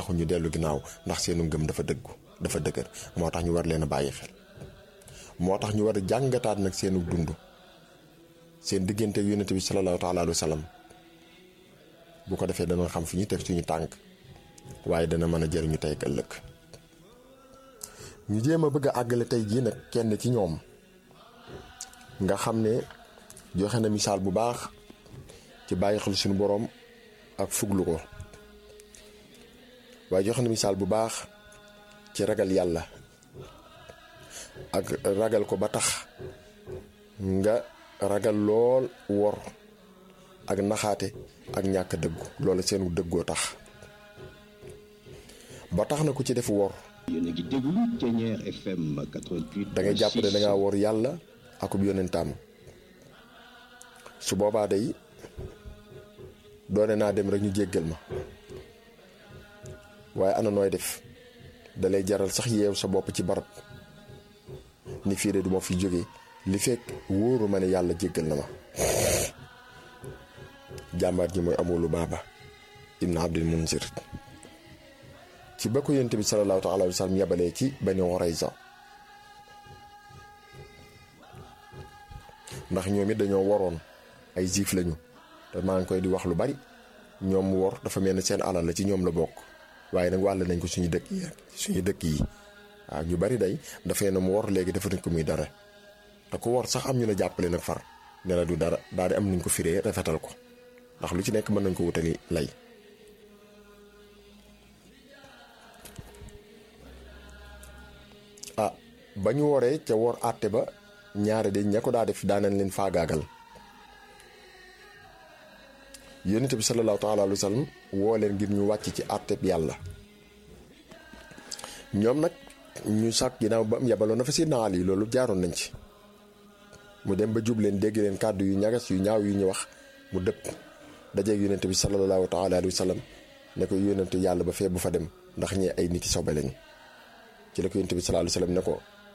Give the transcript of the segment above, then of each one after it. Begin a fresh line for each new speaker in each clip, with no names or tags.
taxu ñu dellu ginnaaw ndax seenu ngëm dafa dëggu dafa dëgër moo tax ñu war leen a bàyyi xel moo tax ñu war a jàngataat nag seenu dund seen diggante ak yonent bi salallaahu taala alayhi wa sallam bu ko defee dana xam fi ñu teg suñu tànk waaye dana mën a jëriñu tey ak ëllëg ñu jéem a bëgg a àggale tey jii nag kenn ci ñoom nga xam ne joxe na misaal bu baax ci bàyyi xel suñu boroom ak fuglu ko waaye joxe na misaal bu baax ci ragal yàlla ak ragal ko ba tax nga ragal lool wor ak naxaate ak ñàkk dëggu loolu seenu dëggoo tax ba tax na ku ci def wor
yéen a ngi déglu Thiéniere FM 88.
da ngay jàpp ne da ngaa wor yàlla akub yonentaam su boobaa day doone naa dem rek ñu jéggal ma waaye ana nooy def dalay jaral sax yeew sa bopp ci barab ni fii de duma fi jóge li fekk wóoru ma ne yàlla jéggal na ma jàmbaar ji mooy amulu baaba ibn abdul munzir ci ba ko yonent bi salallaahu taala alayhi wa sallam yabalee ci Bani Qurayza ndax ñoom it dañoo waroon ay juif lañu te maa ngi koy di wax lu bari ñoom wor dafa mel ni seen alal la ci ñoom la bokk waaye nag wàll nañ ko suñu dëkk yi suñu dëkk yi waaw ñu bari day dafay na mu wor léegi dafa nañ ko muy dara te ku wor sax am ñu la jàppale nag far ne la du dara daal di am nuñ ko firee rafetal ko ndax lu ci nekk mën nañ ko wutali lay ah ba ñu woree ca wor àtte ba ñaare de ña ko daa def daanañ leen faagaagal yonent bi salallaahu taala alayhi wa sallam woo leen ngir ñu wàcc ci àtteb yàlla ñoom nag ñu sàkk ginnaaw ba am yabaloon na fa Seydina Ali loolu jaaroon nañ ci mu dem ba jub leen dégg leen kàddu yu ñagas yu ñaaw yu ñu wax mu dëpp dajeeg yonent bi salallaahu taala alayhi wa sallam ne ko yonent yàlla ba fee bu fa dem ndax ñee ay nit yi sobe lañ ci la ko yonent bi salallaahu alayhi wa sallam ne ko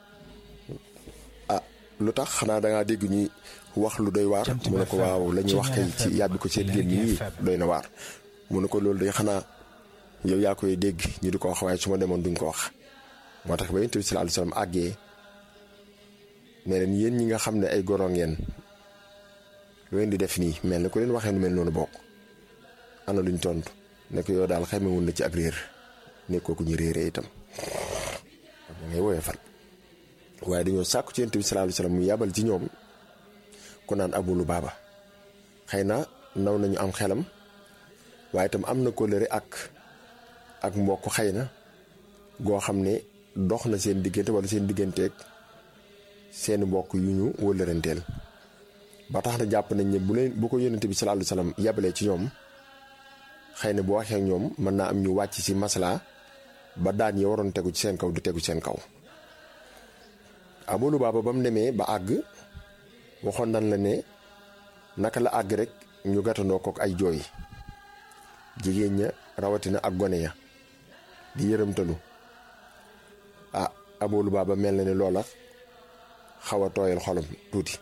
ah lu tax xanaa dangaa dégg ñuy wax lu doy waar mu ne ko waaw la ñuy wax kay ci yàbbi ko seen génn yi doy na waar mu ne ko loolu day xanaa yow yaa koy dégg ñu di ko wax waaye su ma demoon duñ ko wax moo tax ba yonent bi salallaahu alayhi wa sallam àggee ne leen yéen ñi nga xam ne ay goro ngeen lu leen di def nii mel na ku leen waxee nu mel noonu bokk ana luñ tontu ne ko yow daal xamewul na ci ak réer nekkoo ku ñu réeree itam da ngay woyee fal waaye dañoo sàkku ci yonent bi salallaahu alayhi wa sallam mu yabal ci ñoom ku naan abulu baaba xëy na naw nañu am xelam waaye itam am na kóllëre ak ak mbokk xëy na goo xam ne dox na seen diggante wala seen digganteeg seeni mbokk yu ñu wëllëranteel ba tax na jàpp nañ ne bu leen bu ko yónnente bi salallaahu alayhi wa sallam yabalee ci ñoom xëy na bu waxee ak ñoom mën naa am ñu wàcc ci masla ba daan yi waroon tegu ci seen kaw du tegu ci seen kaw abulu baaba ba mu demee ba àgg waxoon nan la ne naka la àgg rek ñu gàttandoo kook ay jooy jigéen ña rawatina ak gone ya di yërëmtalu ah abulu baaba mel na ne loola xaw a tooyal xolam tuuti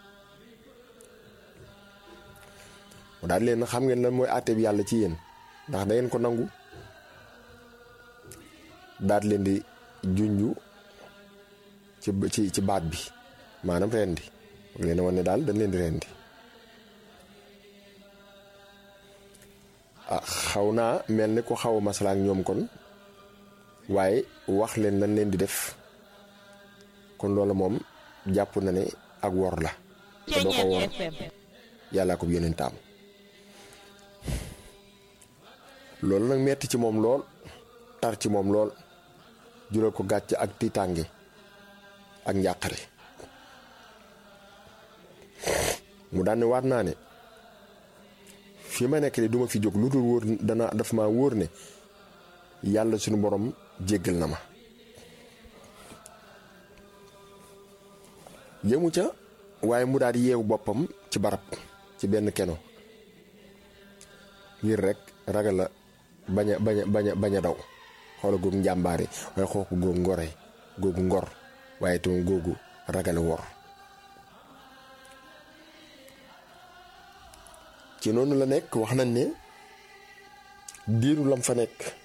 mu daal leen xam ngeen lan mooy àtte bi yàlla ci yéen ndax da ngeen ko nangu daal leen di junju ci ci ci baat bi maanaam rendi leen a wan ne daal dañ leen di rendi ah xaw naa mel ni ko xaw a masala ak ñoom kon waaye wax leen lan leen di def kon loolu moom jàpp na ne ak wor la te doo ko wor yàllaa ko yonentaam loolu nag metti ci moom lool tar ci moom lool jural ko gàcc ak tiitànge ak njàqare mu daan ne waat naa ne fi ma nekk de duma fi jóg lu dul wóor dana dafa ma wóor ne yàlla sunu borom jéggal na ma yëmu ca waaye mu daal di yeewu boppam ci barab ci benn keno ngir rek ragal la bañ a bañ a bañ a bañ a daw xoola googu njàmbaare waaye xooku googu ngore googu ngor waaye tamit googu ragale wor ci noonu la nekk wax nañ ne diiru lam fa nekk